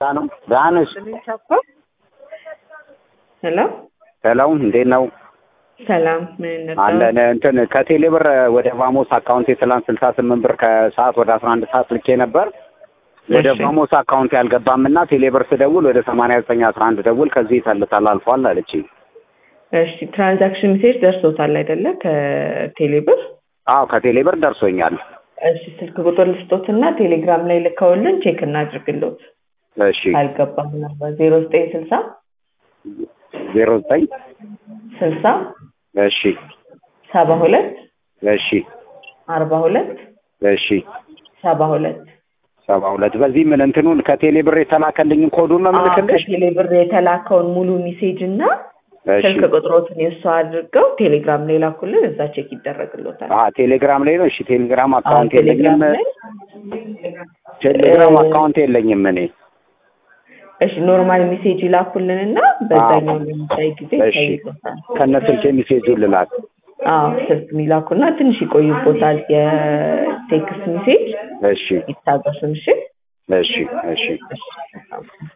ነው ዳንስ ሄሎ ሰላም እንዴት ነው? ሰላም ምን ነበር? አለን እንትን ከቴሌ ብር ወደ ቫሞስ አካውንት ትላንት ስልሳ ስምንት ብር ከሰዓት ወደ አስራ አንድ ሰዓት ልኬ ነበር። ወደ እሺ። ቫሞስ አካውንት ያልገባም እና ቴሌ ብር ስደውል ወደ ሰማንያ ዘጠኝ አስራ አንድ ደውል ከዚህ ተል- ተላልፏል አለች። እሺ ትራንዛክሽን ሜሴጅ ደርሶታል አይደለ? ከቴሌብር አዎ ከቴሌ ብር ደርሶኛል። እሺ ስልክ ቁጥር ልስጦትና ቴሌግራም ላይ ልከውልን ቼክ እናድርግሎት። እሺ አልገባም ነበር ዜሮ ዘጠኝ ስልሳ ዜሮ ዘጠኝ ስልሳ እሺ ሰባ ሁለት እሺ አርባ ሁለት እሺ ሰባ ሁለት ሰባ ሁለት በዚህ ምን እንትኑን ከቴሌ ብር የተላከልኝን ኮዱን ነው የምልክልሽ? ከቴሌብር የተላከውን ሙሉ ሜሴጅ እና እሺ ስልክ ቁጥሮትን የእሱ አድርገው ቴሌግራም ላይ ላኩልን። እዛ ቼክ ይደረግሎታል። አ ቴሌግራም ላይ ነው። እሺ ቴሌግራም አካውንት አዎ፣ ቴሌግራም የለኝም። ላይ ቴሌግራም እ- አካውንት የለኝም እኔ። እሺ ኖርማል ሜሴጅ ይላኩልን እና በዛኛው ለሚታይ ጊዜ እሺ ይታይሎታል። ከነ ስልኬ ሜሴጁን ልላክ። አዎ ስልክ የሚላኩና ትንሽ ይቆይቦታል። የቴክስት ሜሴጅ እሺ ይታገሱን። እሺ እሺ እሺ እሺ